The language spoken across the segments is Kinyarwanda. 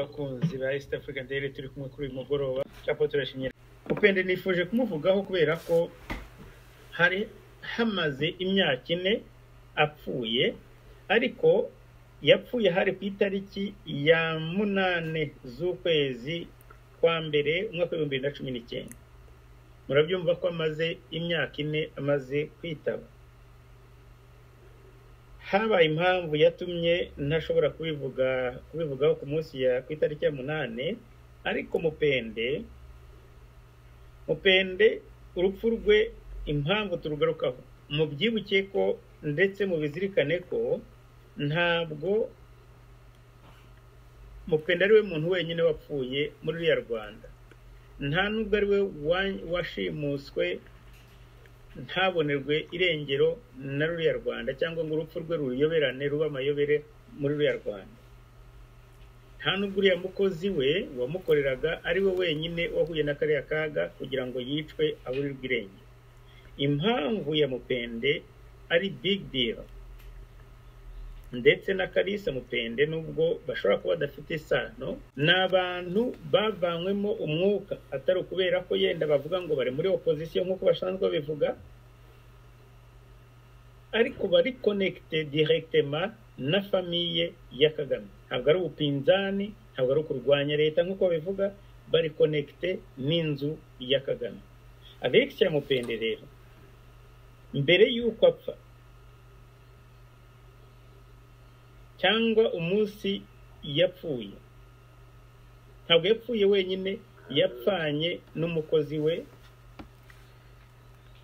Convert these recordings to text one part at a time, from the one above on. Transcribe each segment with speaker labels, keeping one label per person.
Speaker 1: abakunzi ba East Africa Daily turi kumwe kuri uyu mugoroba cyangwa turashimye upende nifuje kumuvugaho kubera ko hari hamaze imyaka ine apfuye ariko yapfuye hari ku itariki ya munane z'ukwezi kwa mbere umwaka w'ibihumbi bibiri na cumi n'icyenda murabyumva ko amaze imyaka ine amaze kwitaba habaye impamvu yatumye ntashobora kubivuga kubivugaho ku munsi ya ku itariki ya munane ariko mupende mupende urupfu rwe impamvu turugarukaho mubyibuke ko ndetse mubizirikane ko ntabwo mupende ari we muntu wenyine wapfuye muri uriya rwanda nta nubwo ari we washimuswe ntabonerwe irengero na ruriya rwanda cyangwa ngo urupfu rwe ruyoberane ruba amayobere muri ruriya rwanda nta nubwo uriya mukozi we wamukoreraga ari we wenyine wahuye na kariya kaga kugira ngo yicwe aburirwe irengero impamvu ya mupende ari big deal ndetse na karisa mupende nubwo bashobora kuba badafite isano ni abantu bavanywemo umwuka atari ukubera ko yenda bavuga ngo bari muri opozisiyo nk'uko basanzwe babivuga ariko bari konekite direkitema na famiye ya kagame ntabwo ari ubupinzani ntabwo ari ukurwanya leta nk'uko babivuga bari konekite n'inzu ya kagame abegisiya mupende rero mbere y'uko apfa cyangwa umunsi yapfuye ntabwo yapfuye wenyine yapfanye n'umukozi we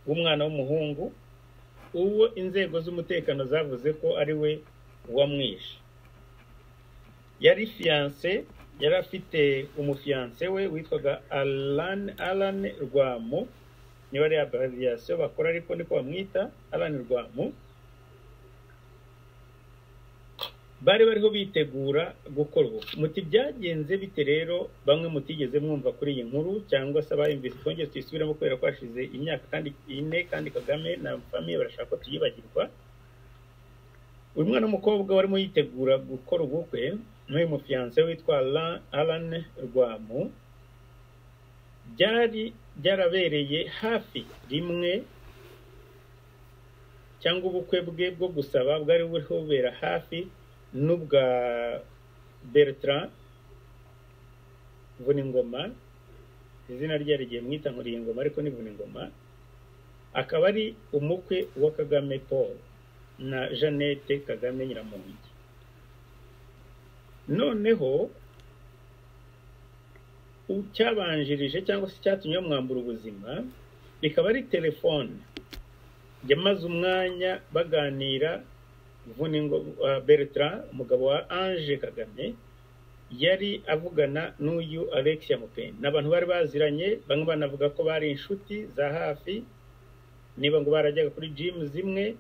Speaker 1: w'umwana w'umuhungu uwo inzego z'umutekano zavuze ko ari we wamwishe yari fiyanse yari afite umufiyanse we witwaga alani alani rwamu niba ari abariyasiyo bakora ariko niko bamwita alani rwamu bari bariho bitegura gukora ubu muti byagenze bite rero bamwe mutigeze mwumva kuri iyi nkuru cyangwa se abayumvise twongere tuyisubiremo kubera ko hashize imyaka kandi ine kandi kagame na famiye barashaka ko tuyibagirwa uyu mwana w'umukobwa warimo yitegura gukora ubukwe n'uyu mufiyanse witwa alan rwamu byari byarabereye hafi rimwe cyangwa ubukwe bwe bwo gusaba bwari buriho bubera hafi n'ubwa bertrand vuningoma izina rye rigiye mwita nkuriyingoma ariko ni vuningoma akaba ari umukwe wa kagame paul na jeannette kagame nyiramongi noneho cyabanjirije cyangwa se cyatumye bamwambura ubuzima bikaba ari telefone yamaze umwanya baganira bertrand umugabo wa ange kagame yari avugana n'uyu alexia mupende ni abantu bari baziranye bamwe banavuga ko bari inshuti za hafi niba ngo barajyaga kuri jimu zimwe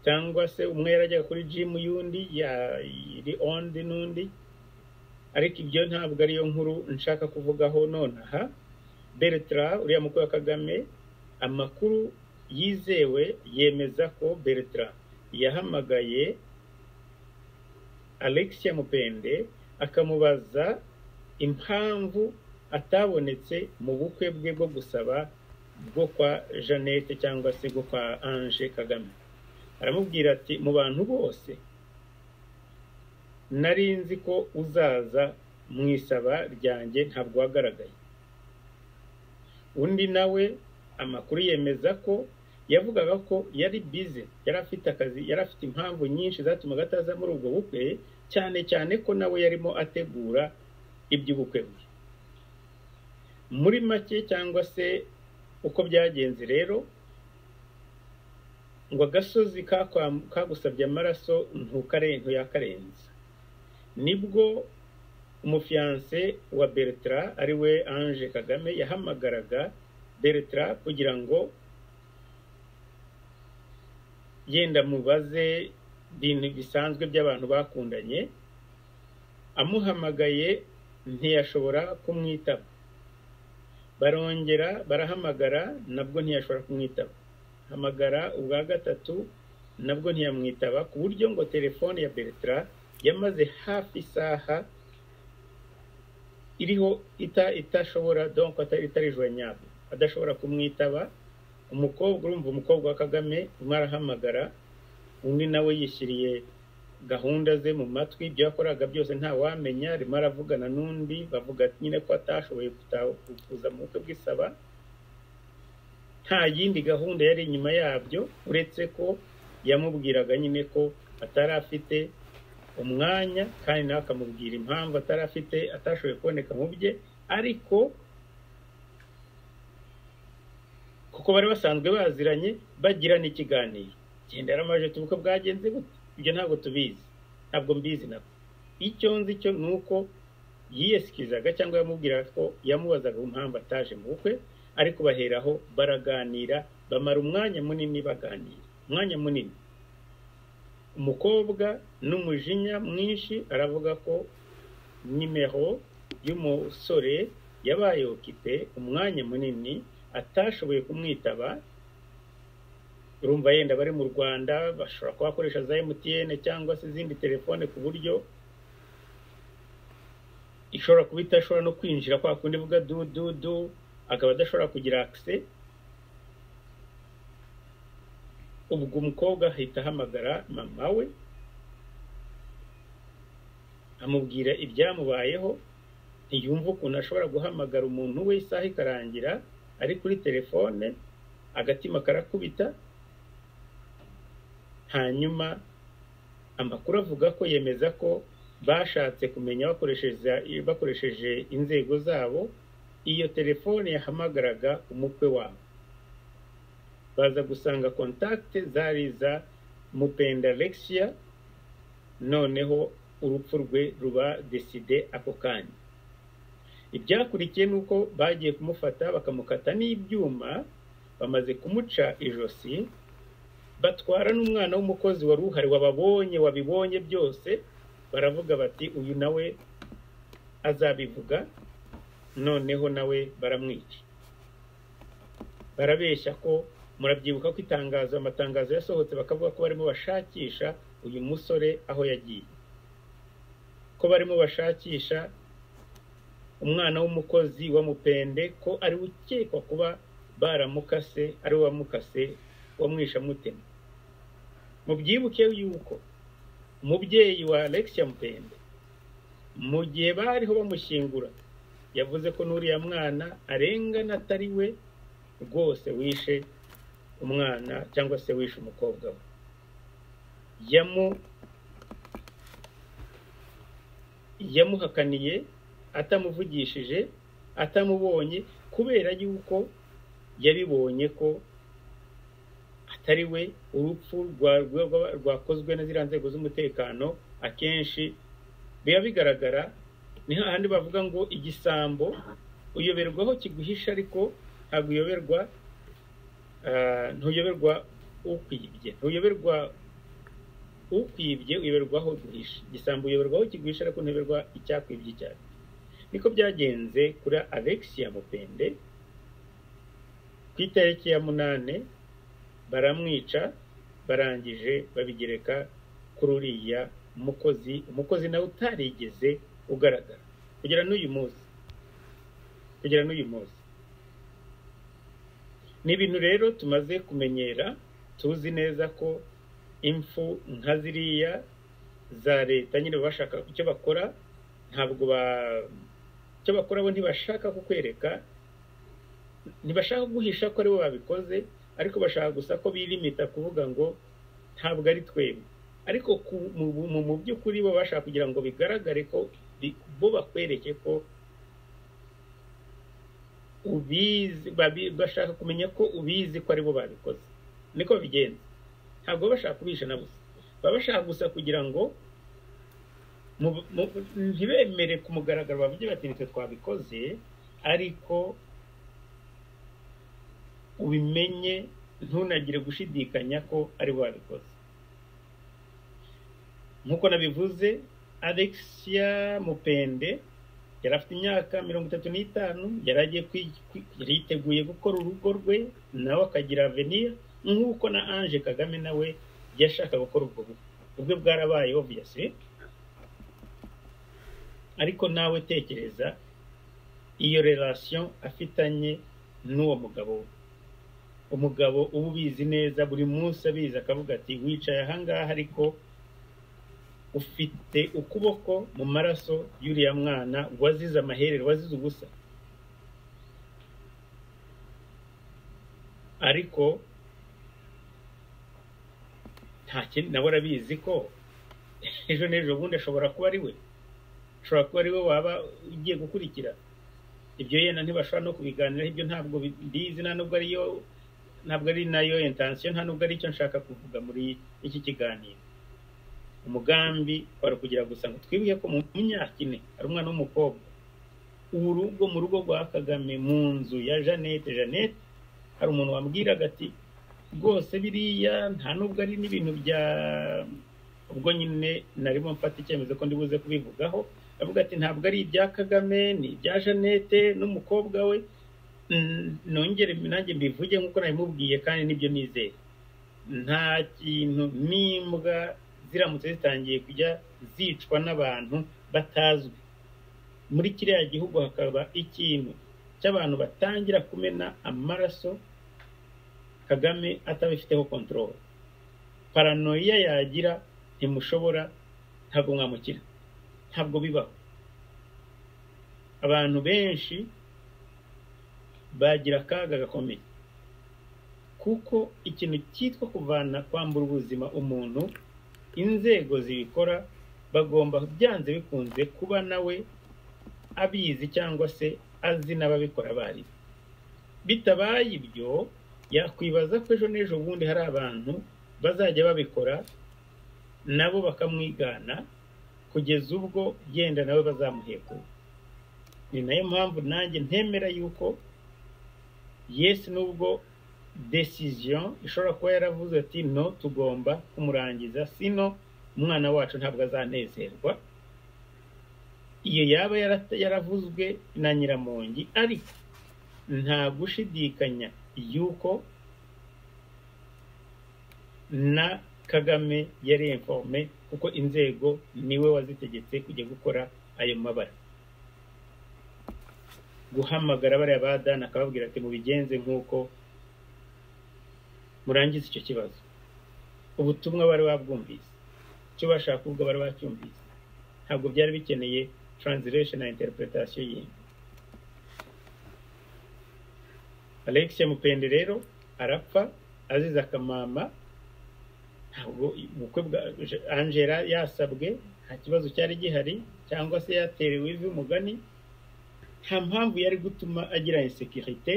Speaker 1: cyangwa se umwe yarajyaga kuri jimu y'undi yari ondi n'undi ariko ibyo ntabwo ariyo nkuru nshaka kuvugaho nonaha bertrand uriya mukuru wa kagame amakuru yizewe yemeza ko bertrand yahamagaye alexia mupende akamubaza impamvu atabonetse mu bukwe bwe bwo gusaba bwo kwa jeannette cyangwa se bwo kwa ange kagame aramubwira ati mu bantu bose nari nzi ko uzaza mu isaba ryanjye ntabwo wagaragaye undi nawe amakuru yemeza ko yavugaga ko yari bize yari afite akazi yari afite impamvu nyinshi zatumaga ataza muri ubwo bukwe cyane cyane ko nawe yarimo ategura iby'ubukwe bwe muri make cyangwa se uko byagenze rero ngo agasozi kagusabye amaraso ntuyakarenza nibwo umufiyanse wa bertrand ari we ange kagame yahamagaraga bertrand kugira ngo yenda mubaze ibintu bisanzwe by'abantu bakundanye amuhamagaye ntiyashobora kumwitaba barongera barahamagara nabwo ntiyashobora kumwitaba hamagara ubwa gatatu nabwo ntiyamwitaba ku buryo ngo telefone ya bertrand yamaze hafi isaha iriho ita itashobora donko itari jonyable adashobora kumwitaba umukobwa urumva umukobwa wa kagame urimo arahamagara undi nawe yishyiriye gahunda ze mu matwi ibyo yakoraga byose ntawamenya arimo aravugana n'undi bavuga nyine ko atashoboye kuza mu bukwe bw'isaba nta yindi gahunda yari inyuma yabyo uretse ko yamubwiraga nyine ko atari afite umwanya kandi nawe akamubwira impamvu atari afite atashoboye kuboneka mu bye ariko kuko bari basanzwe baziranye bagira n'ikiganiro gendera amaje tubuko bwagenze gute ibyo ntabwo tubizi ntabwo mbizi nabwo icyo nzi cyo ni uko yiyesikizaga cyangwa yamubwiraga ko yamubazaga impamvu ataje mu bukwe ariko baheraho baraganira bamara umwanya munini baganira umwanya munini umukobwa n'umujinya mwinshi aravuga ko nimero y'umusore yabaye okipe umwanya munini atashoboye kumwitaba urumva yenda bari mu rwanda bashobora kuba bakoresha za emutiyene cyangwa se izindi telefone ku buryo ishobora kuba idashobora no kwinjira kwa kundi ivuga du du du akaba adashobora kugira akise ubwo umukobwa ahita ahamagara mama we amubwira ibyamubayeho ntiyumve ukuntu ashobora guhamagara umuntu we isaha ikarangira ari kuri telefone agatima karakubita hanyuma amakuru avuga ko yemeza ko bashatse kumenya bakoresheje inzego zabo iyo telefone yahamagaraga umukwe wabo baza gusanga kontakite zari iza mupenda alexia noneho urupfu rwe ruba deside ako kanya ibyakurikiye ni uko bagiye kumufata bakamukata n'ibyuma bamaze kumuca ijosi batwara n'umwana w'umukozi wari uhari wababonye wabibonye byose baravuga bati uyu nawe azabivuga noneho nawe baramwica barabeshya ko murabyibuka ko itangazo amatangazo yasohotse bakavuga ko barimo bashakisha uyu musore aho yagiye ko barimo bashakisha umwana w'umukozi wa mupende ko ari ukekwa kuba baramukase ari we wamukase wamwisha mutema mubyibuke yuko umubyeyi wa alexia mupende mu gihe bariho bamushyingura yavuze ko n'uriya mwana arengana atari we rwose wishe umwana cyangwa se wishe umukobwa we yamuhakaniye atamuvugishije atamubonye kubera yuko yabibonye ko atari we urupfu rwakozwe na ziriya nzego z'umutekano akenshi biba bigaragara ni hahandi bavuga ngo igisambo uyoberwaho kiguhisha ariko ntabwo uyoberwa ntuyoberwa ukwibye ntuyoberwa ukwibye uyoberwaho guhisha igisambo uyoberwaho kiguhisha ariko ntuyoberwa icyakwibye cyane niko byagenze kuri alexia mupende ku itariki ya munane baramwica barangije babigereka kuri uriya mukozi umukozi nawe utarigeze ugaragara kugera n'uyu munsi kugera n'uyu munsi ni ibintu rero tumaze kumenyera tuzi neza ko impfu nka ziriya za leta nyine bashaka icyo bakora ntabwo icyo bakora bo ntibashaka kukwereka ntibashaka guhisha ko aribo babikoze ariko bashaka gusa ko birimita kuvuga ngo ntabwo ari twebwe ariko mu by'ukuri bo bashaka kugira ngo bigaragare ko bo bakwereke ko ubizi bashaka kumenya ko ubizi ko aribo babikoze niko bigenza ntabwo bashaka kubisha na busa baba bashaka gusa kugira ngo ntibemere ku mugaragaro bavuge bati nitwe twabikoze ariko ubimenye ntunagire gushidikanya ko aribo babikoze nk'uko nabivuze alexia mupende yari afite imyaka mirongo itatu n'itanu yari agiye yiteguye gukora urugo rwe nawe akagira aveniya nk'uko na ange kagame nawe yashaka gukora ubwo bukwe ubwe bwarabaye obviyasi ariko nawe tekereza iyo relation afitanye n'uwo mugabo we umugabo uba ubizi neza buri munsi abizi akavuga ati wicaye ahangaha ariko ufite ukuboko mu maraso y'uriya mwana wazize amaherere wazize ubusa ariko nta kindi nawe arabizi ko ejo n'ejo bundi ashobora kuba ari we ashobora kuba ari we waba ugiye gukurikira ibyo yenda ntibashobora no kubiganiraho ibyo ntabwo bizi nta nubwo ariyo ntabwo ari nayo intansiyo nta nubwo ari icyo nshaka kuvuga muri iki kiganiro umugambi wari ukugira gusa ngo twibuke ko mu myaka ine ari umwana w'umukobwa ubu rugo mu rugo rwa kagame mu nzu ya jeannette jeannette hari umuntu wambwiraga ati rwose biriya nta nubwo ari n'ibintu bya ubwo nyine narimo mfata icyemezo ko ndibuze kubivugaho avuga ati ntabwo ari ibya kagame ni ibya jeannette n'umukobwa we nongere nanjye mbivuge nk'uko nabimubwiye kandi nibyo nizeye nta kintu n'imbwa ziramutse zitangiye kujya zicwa n'abantu batazwi muri kiriya gihugu hakaba ikintu cy'abantu batangira kumena amaraso kagame atabifiteho kontorore paranoia yagira ntimushobora ntabwo mwamukira ntabwo bibaho abantu benshi bagira akaga gakomeye kuko ikintu cyitwa kuvana kwambura ubuzima umuntu inzego zibikora bagomba byanze bikunze kuba nawe abizi cyangwa se azi n'ababikora bari bitabaye ibyo yakwibaza ko ejo n'ejo bundi hari abantu bazajya babikora nabo bakamwigana kugeza ubwo yenda nawe bazamuhekura ni nayo mpamvu nanjye ntemera yuko yesi nubwo desiziyo ishobora kuba yaravuze ati no tugomba kumurangiza sino umwana wacu ntabwo azanezerwa iyo yaba yaravuzwe na nyiramongi ariko nta gushidikanya yuko na kagame yari informe kuko inzego niwe wazitegetse kujya gukora ayo mabara guhamagara bariya ba dani akababwira ati mubigenze nk'uko murangiza icyo kibazo ubutumwa bari babwumvise icyo bashaka kuvuga bari bacyumvise ntabwo byari bikeneye translation na interpretation yindi alex mupende rero arapfa azize akamama ntabwo ubukwe bwa angela yasabwe nta kibazo cyari gihari cyangwa se yaterewe ivi umugani nta mpamvu yari gutuma agira insekirite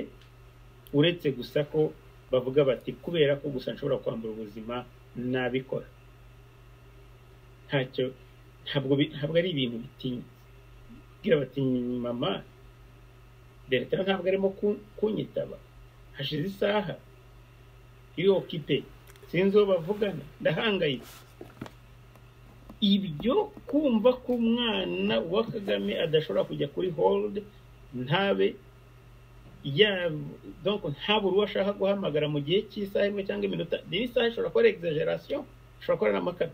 Speaker 1: uretse gusa ko bavuga bati kubera ko gusa nshobora kwambura ubuzima nabikora ntacyo ntabwo ari ibintu bitinyitse bwira bati mama leta ntabwo arimo kunyitaba hashize isaha iyo kipe sinzi uwo bavugana ndahangayitse ibyo kumva ko umwana wa kagame adashobora kujya kuri hold ntabe ntabura uwo ashaka guhamagara mu gihe cy'isaha imwe cyangwa iminota niba isaha ishobora kuba ari exageration ishobora kuba ari amakara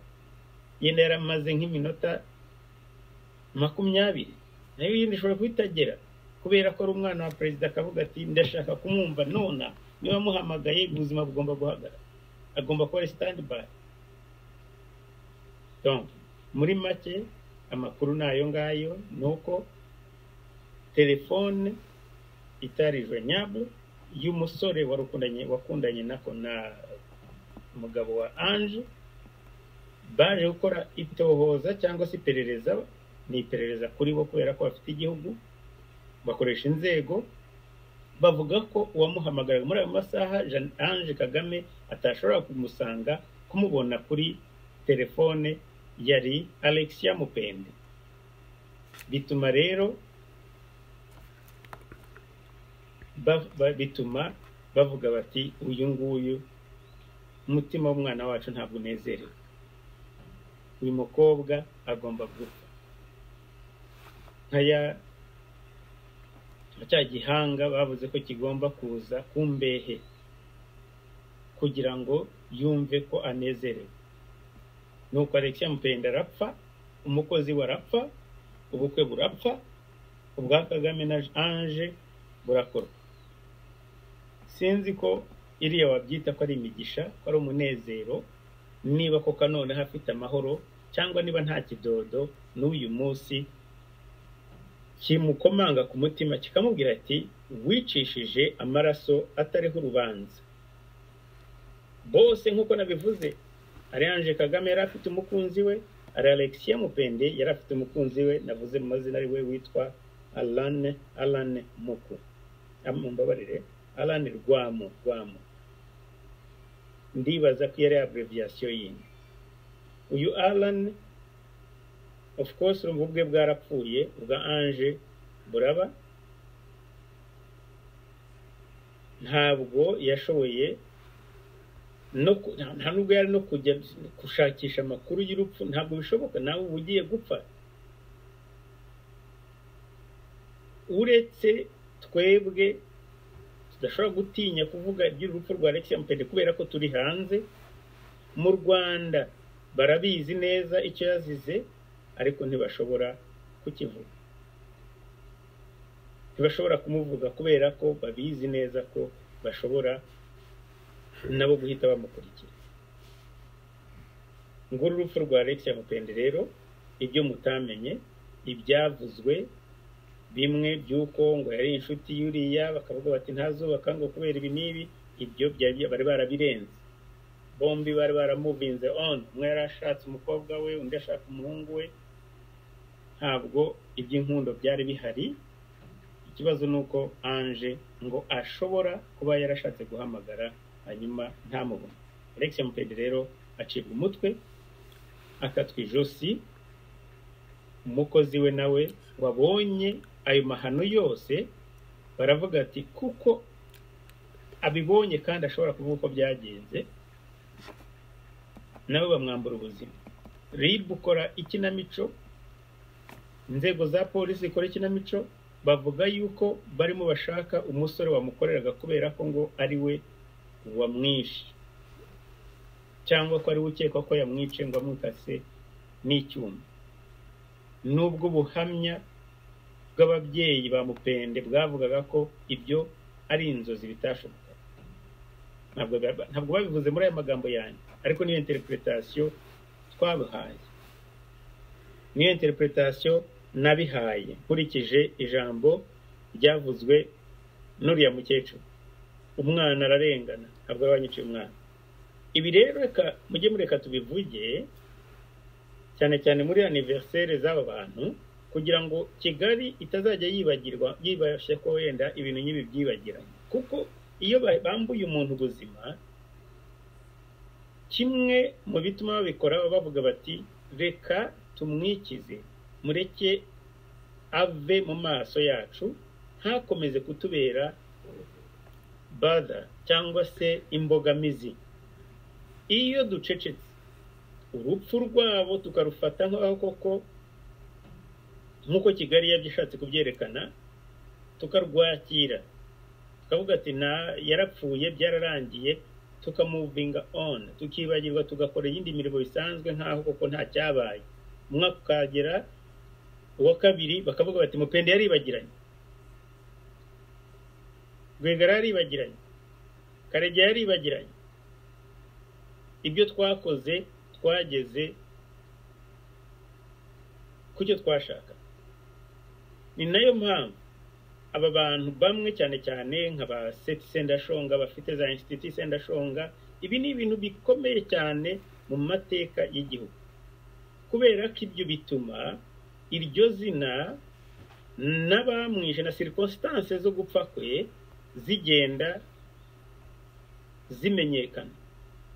Speaker 1: yenda yaramaze nk'iminota makumyabiri nayo yindi ishobora kuhitagera kubera ko ari umwana wa perezida akavuga ati ndashaka kumwumva nona niba amuhamagaye ubuzima bugomba guhagarara agomba kuba ari sitandi bayi muri make amakuru ni ayo ngayo ni uko telefone itari jonyabwe y'umusore wakundanye nako na umugabo wa anje baje gukora itohoza cyangwa se iperereza ni iperereza kuri bo kubera ko bafite igihugu bakoresha inzego bavuga ko uwamuhamagaraga muri ayo masaha anje kagame atashobora kumusanga kumubona kuri telefone yari alexia mupende bituma rero bituma bavuga bati uyu nguyu umutima w'umwana wacu ntabwo unezerewe uyu mukobwa agomba gupfa nkaya cya gihanga bavuze ko kigomba kuza ku mbehe kugira ngo yumve ko anezerewe nuko alexia mupenda arapfa umukozi we arapfa ubukwe burapfa ubwa kagame na ange burakorwa sinzi ko iriya wabyita ko ari imigisha ko ari umunezero niba koko noneho afite amahoro cyangwa niba nta kidodo n'uyu munsi kimukomanga ku mutima kikamubwira ati wicishije amaraso atariho urubanza bose nk'uko nabivuze ari Ange kagame yari afite umukunzi we ari alexia mupende yari afite umukunzi we navuze mu mazina ari we witwa alane alane muku mumbabarire alane rwamu rwamu ndibaza ko yari abreviyasiyo yindi uyu alane of course urumva ubwe bwarapfuye ubwa ange buraba ntabwo yashoboye nta nubwo yari no kujya gushakisha amakuru y'urupfu ntabwo bishoboka nawe uba ugiye gupfa uretse twebwe tudashobora gutinya kuvuga iby'urupfu rwa alexia mupende kubera ko turi hanze mu rwanda barabizi neza icyo yazize ariko ntibashobora kukivuga ntibashobora kumuvuga kubera ko babizi neza ko bashobora nabo guhita bamukurikira nguru urupfu rwa alexia mupende rero ibyo mutamenye ibyavuzwe bimwe by'uko ngo yari inshuti yuriya bakavuga bati ntazubaka ngo kubera ibi n'ibi ibyo bari barabirenze bombi bari baramuvinze on umwe yari ashatse umukobwa we undi ashaka umuhungu we ntabwo iby'inkundo byari bihari ikibazo ni uko anje ngo ashobora kuba yarashatse guhamagara hanyuma ntamubone alexia mupede rero acibwa umutwe akatwa ijosi umukozi we nawe wabonye ayo mahano yose baravuga ati kuko abibonye kandi ashobora kuvuga uko byagenze nabo bamwambura ubuzima ribu ukora ikinamico inzego za polisi zikora ikinamico bavuga yuko barimo bashaka umusore wamukoreraga kubera ko ngo ari we wamwishe cyangwa ko ari we ukekwa ko yamwice ngo amwikase n'icyuma nubwo ubuhamya bw'ababyeyi ba mupende bwavugaga ko ibyo ari inzozi bitashoboka ntabwo babivuze muri aya magambo yanjye ariko niyo interpretation twabihaye niyo interpretation nabihaye nkurikije ijambo ryavuzwe n'uriya mukecuru umwana ararengana ntabwo aba banyiciye umwana ibi rero reka mujye mureka tubivuge cyane cyane muri aniveriseri z'aba bantu kugira ngo kigali itazajya yibagirwa yibashe ko wenda ibintu nk'ibi byibagiranye kuko iyo bambuye umuntu ubuzima kimwe mu bituma babikora bavuga bati reka tumwikize mureke ave mu maso yacu ntakomeze kutubera bada cyangwa se imbogamizi iyo ducecetse urupfu rwabo tukarufata nk'aho koko nk'uko kigali yabyishatse kubyerekana tukarwakira tukavuga ati yarapfuye byararangiye tukamuvinga on tukibagirwa tugakora iyindi mirimo bisanzwe nk'aho koko nta cyabaye umwaka ukagera uwa kabiri bakavuga bati mupende yaribagiranye rwigara yaribagiranye karege yaribagiranye ibyo twakoze twageze ku cyo twashaka ni nayo mpamvu aba bantu bamwe cyane cyane nka ba seti sendashonga bafite za insititi sendashonga ibi ni ibintu bikomeye cyane mu mateka y'igihugu kubera ko ibyo bituma iryo zina n'abamwishe na sirikositanse zo gupfa kwe zigenda zimenyekana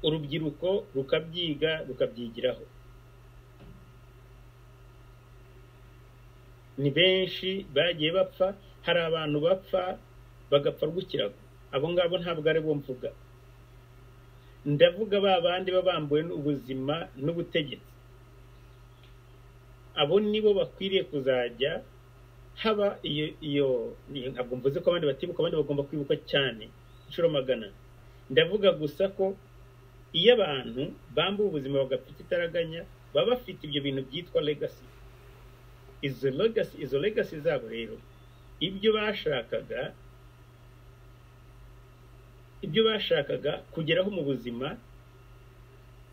Speaker 1: urubyiruko rukabyiga rukabyigiraho ni benshi bagiye bapfa hari abantu bapfa bagapfa rw'ikirago abo ngabo ntabwo ari bo mvuga ndavuga ba bandi baba bambuwe ubuzima n'ubutegetsi abo nibo bakwiriye kuzajya haba iyo iyo ntabwo mvuze ko abandi batibuka abandi bagomba kwibuka cyane inshuro magana ndavuga gusa ko iyo abantu bambuwe ubuzima bagapfa ikitaraganya baba bafite ibyo bintu byitwa legasi izo legasi izo legasi zabo rero ibyo bashakaga ibyo bashakaga kugeraho mu buzima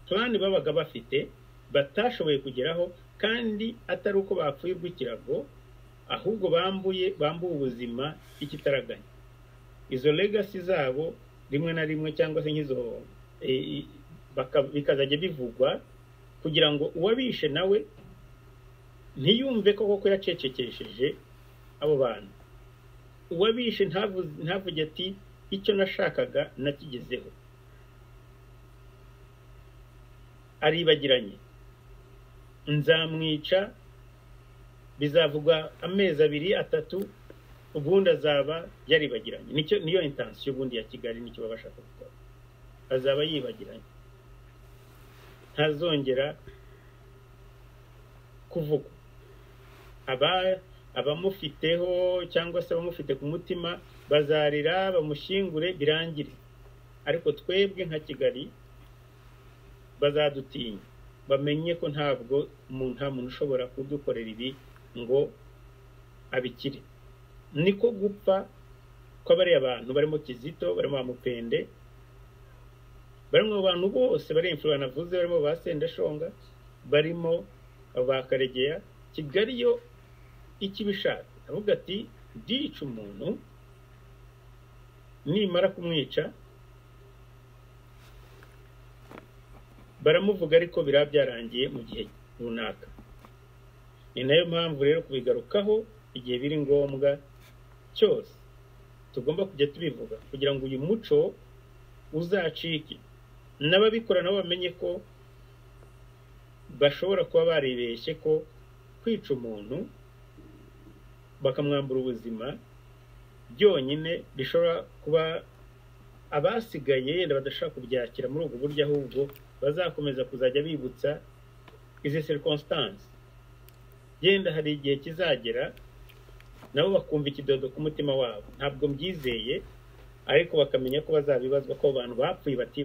Speaker 1: purani babaga bafite batashoboye kugeraho kandi atari uko bapfuye ikirago ahubwo bambuye bambuye ubuzima ikitaraganya izo legasi zabo rimwe na rimwe cyangwa se nk'izo bikazajya bivugwa kugira ngo uwabishe nawe ntiyumve ko koko yacecekesheje abo bantu uwabishe ntavuge ati icyo nashakaga nakigezeho aribagiranye nzamwica bizavuga amezi abiri atatu ubundi azaba yaribagiranye niyo intansiyo ubundi ya kigali nicyo baba bashaka gukora azaba yibagiranye ntazongera kuvuga abamufiteho cyangwa se abamufite ku mutima bazarira bamushyingure birangire ariko twebwe nka kigali bazadutinya bamenye ko ntabwo nta muntu ushobora kudukorera ibi ngo abikire niko gupfa kw'abariya abantu barimo kizito barimo mupende barimo abantu bose bari imfura navuze barimo ba sendashonga barimo ba karegeya kigali yo ikibishaka avuga ati ndica umuntu nimara kumwica baramuvuga ariko biraba byarangiye mu gihe runaka ni nayo mpamvu rero kubigarukaho igihe biri ngombwa cyose tugomba kujya tubivuga kugira ngo uyu muco uzacike n'ababikora nabo bamenye ko bashobora kuba baribeshye ko kwica umuntu bakamwambura ubuzima byonyine bishobora kuba abasigaye yenda badashaka kubyakira muri ubwo buryo ahubwo bazakomeza kuzajya bibutsa izi circumstance yenda hari igihe kizagera nabo bakumva ikidodo ku mutima wabo ntabwo mbyizeye ariko bakamenya ko bazabibazwa ko abantu bapfuye bati